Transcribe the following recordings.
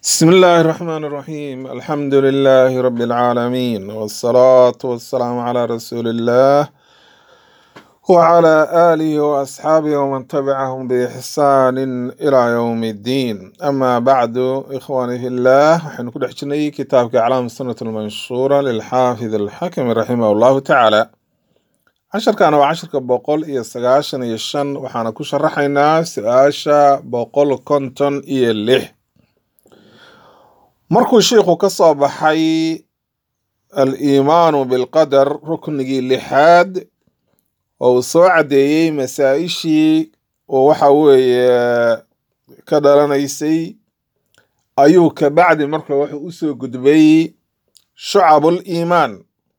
بسم الله الرحمن الرحيم الحمد لله رب العالمين والصلاة والسلام على رسول الله وعلى آله وأصحابه ومن تبعهم بإحسان إلى يوم الدين أما بعد إخواني في الله وحن كل حجني كتاب أعلام السنة المنشورة للحافظ الحكم رحمه الله تعالى عشر كان وعشر كبقول إيه سقاشن يشن وحنا كشرحنا سقاشا بقول كنتن إيه اللح markuu sheikhu ka soo baxay al-iimaanu bilqadar ruknigii lixaad oo uu soo caddeeyey masaa-ishii oo waxa weeye ka dhalanaysay ayuu kabacdi marka wuxuu usoo gudbay shucabul iimaan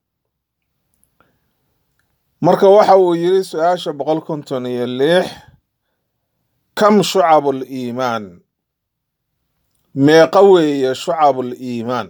marka waxa uu yiri su-aasha boqol konton iyo lix kam shucabul iimaan meeqa weeye shucabul iimaan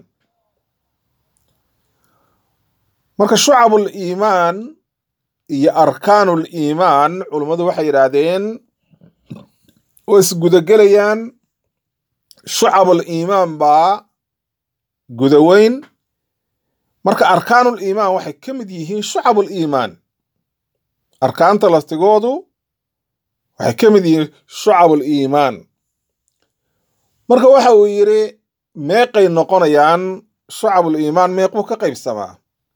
marka shucabul iimaan iyo arkaanul iimaan culummadu waxay yidhaahdeen way isgudagelayaan shucabul iimaan baa gudaweyn marka arkaanul iimaan waxay ka mid yihiin shucabul iimaan arkaanta laftigoodu waxay ka mid yihiin shucabul iimaan marka waxa uu yidhi meeqay noqonayaan shucabul iimaan meequu ka qaybsamaa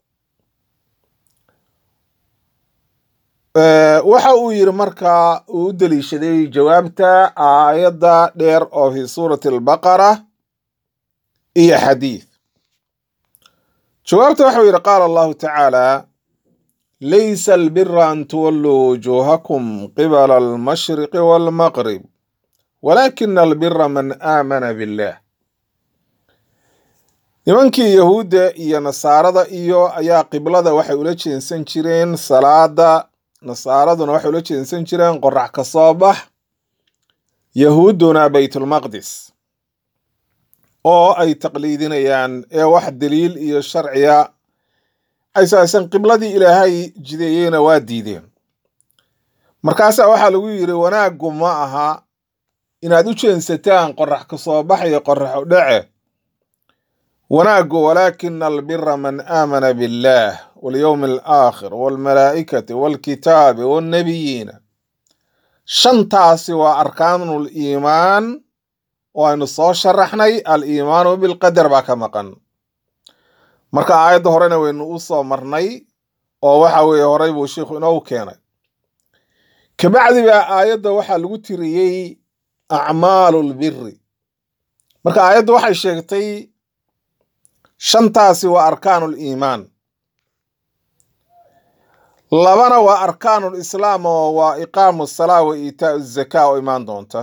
waxa uu yidhi marka uu u deliishaday jawaabta aayadda dheer oo fi suurati albaqara iyo xadiid jawaabta waxau yidhi qaala allahu tacaala laysa albira an tuwalluu wujuuhakum qibala almashriqi waalmaqrib walaakina albira man aamana billah nimankii yahuudda iyo nasaarada iyo ayaa qiblada waxay ula jeensan jireen salaada nasaaraduna waxay ula jeensan jireen qorax ka soo bax yahuudduna baytulmaqdis oo ay taqliidinayaan ee wax daliil iyo sharciya aysaasan qibladii ilaahay jideeyeyna waa diideen markaasaa waxaa lagu yidhi wanaaggu ma aha inaad u jeensataan qorax ka soo bax iyo qorax u dhace wanaaggu walaakina albira man aamana biاllah walyowmi alaakhir waalmalaa'ikati waalkitaabi waalnabiyiina shantaasi waa arkaanul iimaan oo aynu soo sharaxnay al-iimaanu bilqadar baa ka maqan marka aayadda horena waynu u soo marnay oo waxa weeye horey buu sheikhu inoogu keenay kabacdi baa aayadda waxaa lagu tiriyey acmaalu lbiri marka aayaddu waxay sheegtay shantaasi waa arkaanul iimaan labana waa arkaanul islaam oo waa iqaamu salaa wa iitaau zakaa oo imaan doonta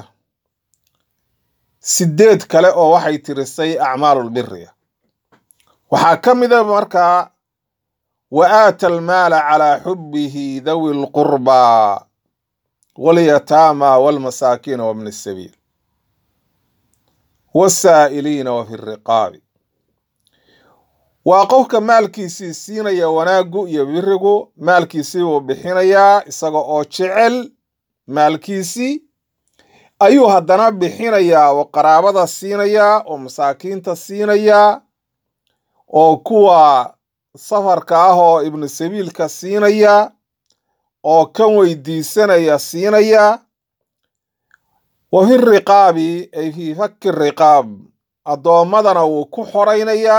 sideed kale oo waxay tirisay acmaalulbiriga waxaa ka mida markaa wa aata almaala calaa xubbihi dawi lqurbaa walyataama walmasaakiina wabni sabiil wasaa'iliina wa fi riqaabi waa qofka maalkiisii siinaya wanaaggu iyo birigu maalkiisii buu bixinayaa isaga oo jecel maalkiisii ayuu haddana bixinayaa oo qaraabada siinayaa oo masaakiinta siinayaa oo kuwa safarka ah oo ibnu sabiilka siinaya oo kan weydiisanaya siinaya wa fi riqaabi ay fii fakki riqaab addoommadana wuu ku xoraynayaa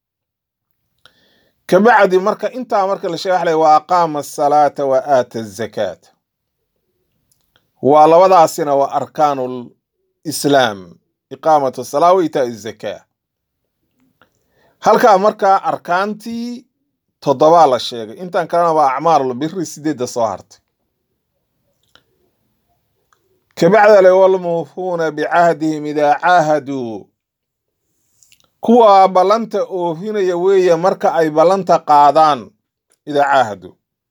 kabacdi marka intaa marka la sheega waxa lay wa aqaama asalaata wa aata azakaata waa labadaasina waa arkaanul islaam iqaamatu asalaa wa itaa azakaa halkaa marka arkaantii toddobaa la sheegay intan kalena waa acmaalul biri sideedda soo hartay kabacda le walmuufuuna bicahdihim idaa caahaduu kuwa ballanta oofinaya weeye marka ay ballanta qaadaan idaa caahaduu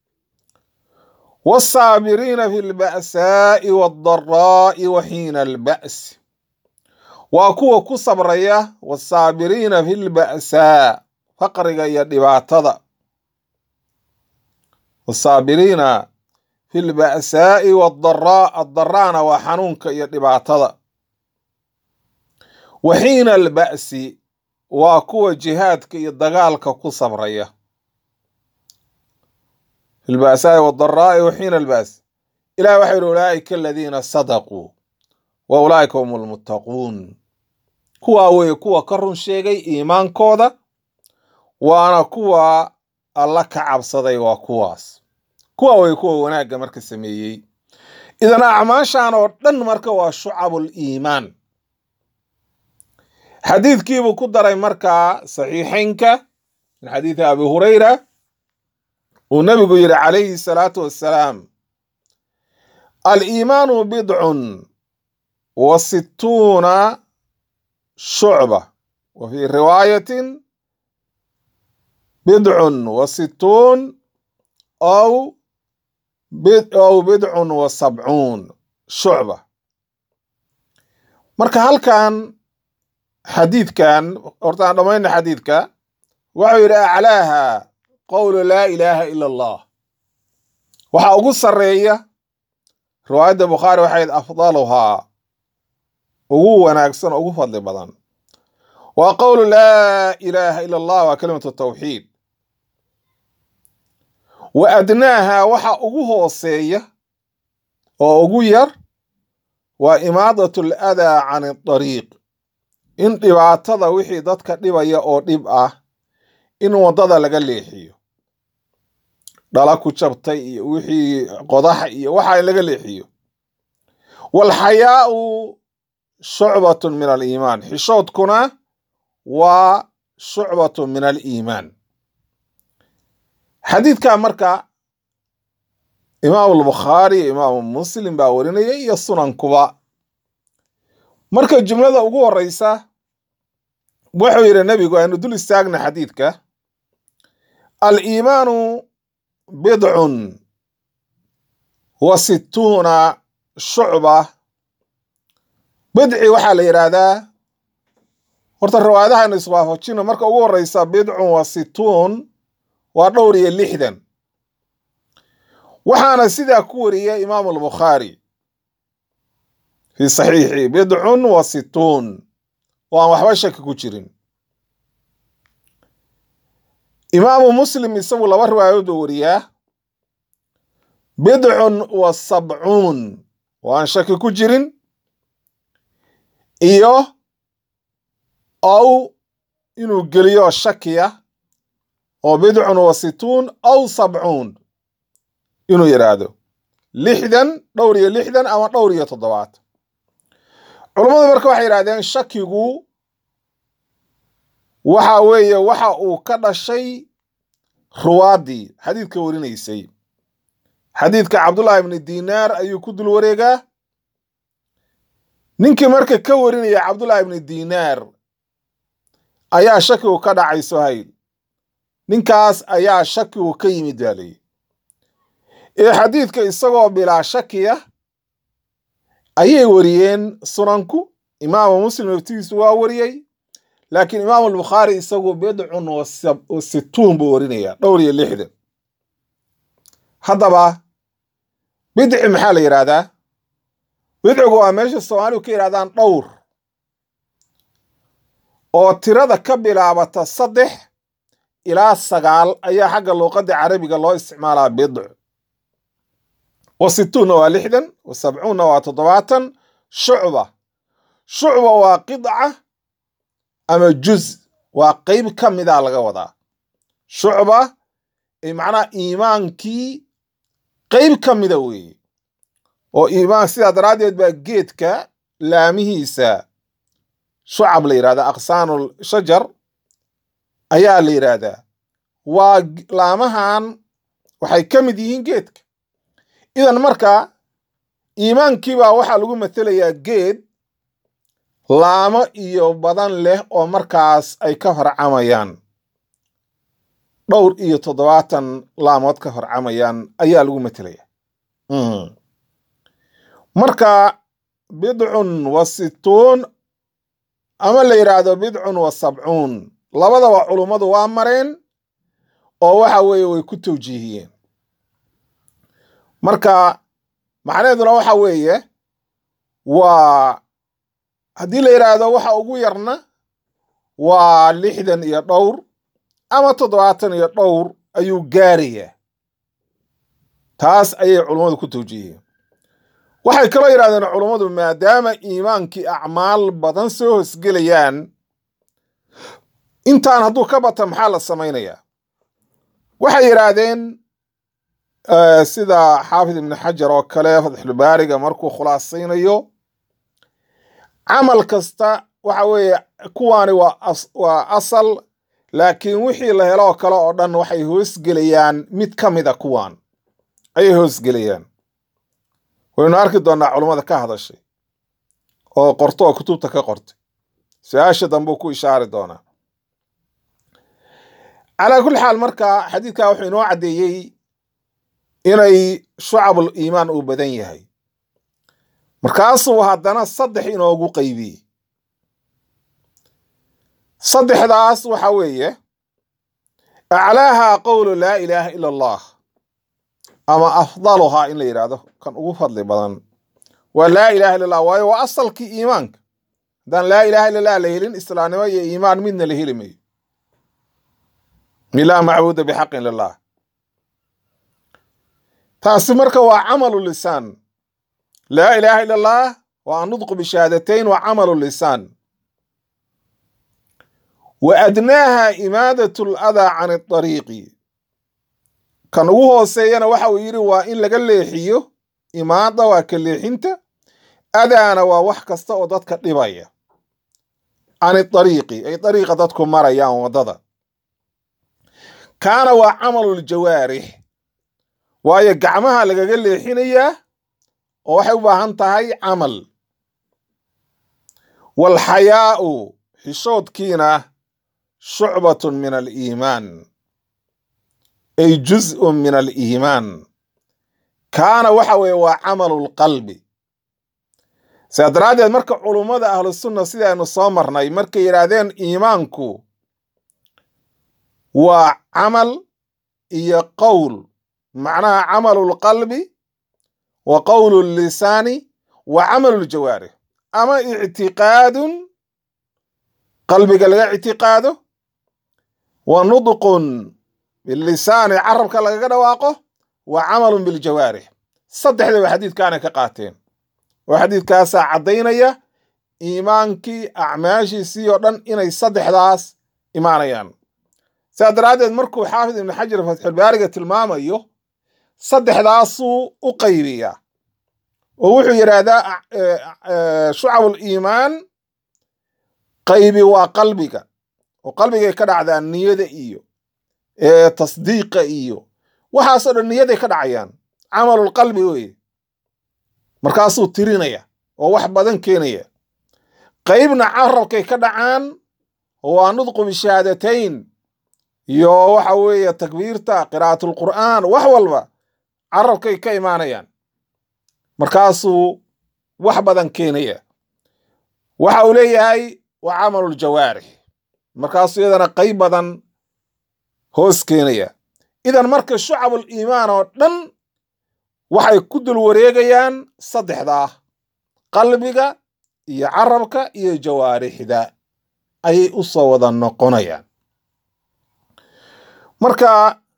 wasaabiriina fi lba'saa'i waaddaraa'i wa xiina alba'si waa kuwa ku sabraya wasaabiriina fi lba'saa faqriga iyo dhibaatada wasaabiriina fi lba'saa'i waaddaraa addaraana waa xanuunka iyo dhibaatada wa xiina alba'si waa kuwa jihaadka iyo dagaalka ku sabraya fi lba'saa'i wadaraa'i wa xiina alba's ilahi waxa yidhi ulaa'ika aladiina sadaquu wa ulaa'ika hum almuttaquun kuwaa weeye kuwa ka run sheegay iimaankooda waana kuwa alla ka cabsaday waa kuwaas kuwa weye kuwa wanaagga marka sameeyey idan acmaashan oo dhan marka waa shucabul iimaan xadiidkiibuu ku daray markaa saxiixaynka min xadiidi abi hurayra uu nabigu yidhi calayhi salaatu wassalaam aliimaanu bidcun wa situuna shucba wa fii riwaayatin bidcun wa situun aw aw bidcun wa sabcuun shucba marka halkan xadiidkan horta aan dhammayna xadiidka wuxuu yidhi aclaaha qowlu laa ilaaha ila allah waxaa ugu sarreeya riwaayadda bukhaari waxayd afdaluhaa ugu wanaagsan ugu fadli badan waa qowlu laa ilaaha ila allah waa kalimatu tawxiid wa adnaaha waxa ugu hooseeya oo ugu yar waa imaadat aladaa can adariiq in dhibaatada wixii dadka dhibaya oo dhib ah in waddada laga leexiyo dhala ku jabtay iyo wixii qodax iyo waxa in laga leexiyo waalxayaau shucbatun min aliimaan xishoodkuna waa shucbatun min aliimaan xadiidka marka imaamu albukhaari iyo imaamu muslim baa warinaya iyo sunankuba marka jumlada ugu horeysa wuxuu yidhi nebigu aynu dul istaagna xadiidka aliimaanu bidcun wa situuna shucba bidci waxaa la yidhaahdaa horta riwaayadaha aynu iswaafajino marka ugu horeysa bidcun wa situun waa dhowr iyo lixdan waxaana sidaa ku wariyay imaamu albukhaari fi saxiixi bidcun wa situun oo aan waxba shaki ku jirin imaamu muslim isagu laba riwaayadood oo wariyaa bidcun wa sabcuun oo aan shaki ku jirin iyo ow inuu geliyo shakiya oo bidcun wa situun aw sabcuun inuu yidhaahdo lixdan dhowr iyo lixdan ama dhowr iyo toddobaad culummadu marka waxay yidhahdeen shakigu waxa weeye waxa uu ka dhashay ruwaaddii xadiidka warinaysay xadiidka cabdullahi ibni dinaar ayuu ku dul wareegaa ninkii marka ka warinaya cabdullahi ibni dinaar ayaa shakigu ka dhacay sohayl ninkaas ayaa shakigu ka yimid baa leeyi ee xadiidka isagoo bilaa shakiya ayay wariyeen sunanku imaamu muslim laftigiisu waa wariyey laakiin imaamu albukhaari isagu bidcun wa situun buu warinaya dhowr iyo lixdan haddaba bidci maxaa la yidhaahdaa bidcigu waa meesha soomaaligu ka yidhahdaan dhowr oo tirada ka bilaabata saddex ilaa sagaal ayaa xagga luuqadda carabiga loo isticmaalaa bidc wa situunna waa lixdan wa sabcuunna waa toddobaatan shucba shucba waa qidca ama juz waa qeyb ka mida laga wadaa shucba macnaha iimaankii qeyb ka mida weeye oo iimaan sidaa daraaddeed baa geedka laamihiisa shucab la yidhahda aqsaanul shajar ayaa la yidhaahdaa waa laamahan waxay ka mid yihiin geedka idan marka iimaankiibaa waxaa lagu matelayaa geed laamo iyo badan leh oo markaas ay ka horcamayaan dhowr iyo toddobaatan laamood ka horcamayaan ayaa lagu matelaya marka bidcun wa situun ama la yidhaahdo bidcun wa sabcuun labadaba culummadu waa mareen oo waxa weeye way ku tawjiihiyeen marka macnaheeduna waxa weeye waa haddii la yidhaahdo waxa ugu yarna waa lixdan iyo dhowr ama toddobaatan iyo dhowr ayuu gaarayaa taas ayay culummadu ku tawjiihiyeen waxay kaloo yidhahdeen culummadu maadaama iimaankii acmaal badan soo hosgelayaan intaan hadduu ka bata maxaa la samaynayaa waxay yidhaahdeen sida xaafid ibni xajar oo kale fatxulbaariga markuu khulaasaynayo camal kasta waxa weeye kuwaani waa asal laakiin wixii la helo oo kale oo dhan waxay hoosgelayaan mid ka mida kuwaan ayay hoosgelayaan waynu arki doonnaa culummada ka hadashay oo qorto oo kutubta ka qortay su-aasha dambuu ku ishaari doonaa calaa kulli xaal marka xadiidkaa wuxuu inoo caddeeyey inay shucabul iimaan uu badan yahay markaasuu haddana saddex inoogu qaybiyey saddexdaas waxa weeye aclaaha qowlu laa ilaaha ila allah ama afdaluhaa in la yidhaahdo kan ugu fadli badan waa laa ilaha illa allah waayo waa asalkii iimaanka haddaan laa ilaha illa allah la helin islaamnimo iyo iimaan midna la heli mayo ilaa macbuuda bixaqin lilah taasi marka waa camalu lisaan laa ilaaha illa allah waa annudqu bishahaadatayn waa camalu lisaan wa adnaaha imaadat aladaa can adariiqi kan ugu hooseeyana waxa uu yidhi waa in laga leexiyo imaada waa ka leexinta adaana waa wax kasta oo dadka dhibaya can adariiqi ay dariiqa dadku marayaan waddada kaana waa camaluuljawaarix waayo gacmaha lagaga leexinayaa oo waxay u baahan tahay camal waalxayaa'u xishoodkiina shucbatun min aliimaan ay juz'un min aliimaan kaana waxa weeye waa camalulqalbi sidaa daraaddeed marka culummada ahlusunna sidaaynu soo marnay markay yidhaahdeen iimaanku waa camal iyo qowl macnaha camalulqalbi wa qowlu lisaani wa camaluljawaarix ama ictiqaadun qalbiga laga ictiqaado wa nudqun bilisaani carabka lagaga dhawaaqo wa camalun biljawaarix saddexdaba xadiidkaanay ka qaateen oo xadiidkaasaa caddaynaya iimaankii acmaashiisii oo dhan inay saddexdaas imaanayaan sidaa daraaddeed markuu xaafid ibnu xajar fatxulbaariga tilmaamayo saddexdaasuu u qaybiyaa oo wuxuu yidhaahdaa shucabul iimaan qaybi waa qalbiga oo qalbigay ka dhacdaa niyada iyo tasdiiqa iyo waxaasoo dhan niyaday ka dhacayaan camalulqalbi weye markaasuu tirinaya oo wax badan keenaya qaybna carabkay ka dhacaan waa nudqu bishahaadatayn iyo waxa weeye takbiirta qiraa'atulqur'aan wax walba carabkay ka imaanayaan markaasuu wax badan keenaya waxa uu leeyahay waa camaluljawaarix markaasuu iyadana qayb badan hoos keenaya idan marka shucabul iimaan oo dhan waxay ku dul wareegayaan saddexdaa qalbiga iyo carabka iyo jawaarixda ayay u soo wada noqonayaan marka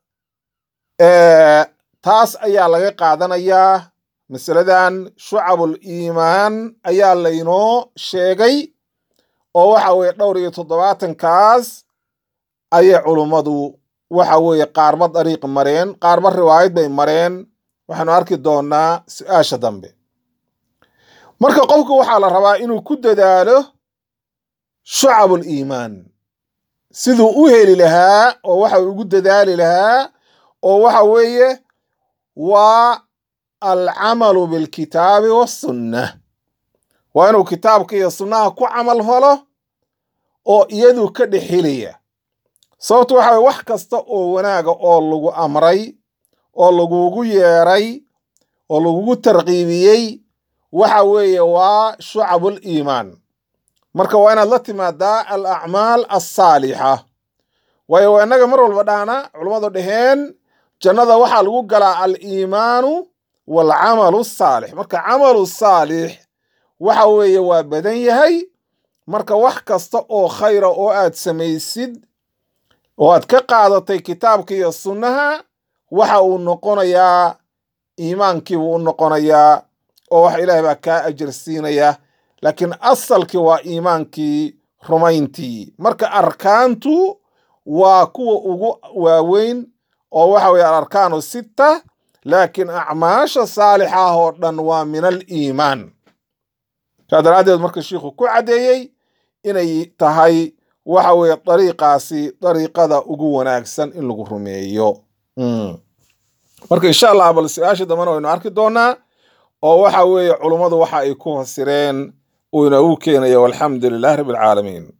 taas ayaa laga qaadanayaa masaladan shucabul iimaan ayaa laynoo sheegay oo waxa weeye dhowr iyo toddobaatankaas ayay culummadu waxa weeye qaarba dariiq mareen qaarba riwaayad bay mareen waxaanu arki doonaa su-aasha dambe marka qofku waxaa la rabaa inuu ku dadaalo shucabul iimaan siduu u heli lahaa oo waxa ugu dadaali lahaa oo waxa weeye waa alcamalu bilkitaabi wasunna waa inuu kitaabka iyo sunnaha ku camal falo oo iyadu ka dhex helaya sababto waxa weye wax kasta oo wanaaga oo lagu amray oo lagugu yeeray oo lagugu tarqiibiyey waxa weeye waa shucabul iimaan marka waa inaad la timaadaa al acmaal alsaalixa waayo waa innaga mar walba dhahna culummadu dhaheen jannada waxaa lagu galaa al iimaanu waalcamalu saalix marka camalu saalix waxa weeye waa badan yahay marka wax kasta oo khayra oo aad samaysid oo aad ka qaadatay kitaabka iyo sunnaha waxa uu noqonayaa iimaankiibuu u noqonayaa oo wax ilaahay baa kaa ajar siinaya laakiin asalkii waa iimaankii rumayntii marka arkaantu waa kuwa ugu waaweyn oo waxa weye alarkaanu sitta laakiin acmaasha saalixa ah oo dhan waa min aliimaan saa daraaddeed marka shiikhu ku caddeeyey inay tahay waxa weeye dariiqaasi dariiqada ugu wanaagsan in lagu rumeeyo marka insha allah bal su-aasha dambena waynu arki doonaa oo waxa weeye culummadu waxa ay ku fasireen uu inoogu keenayo walxamdu lilahi rabbi alcaalamiin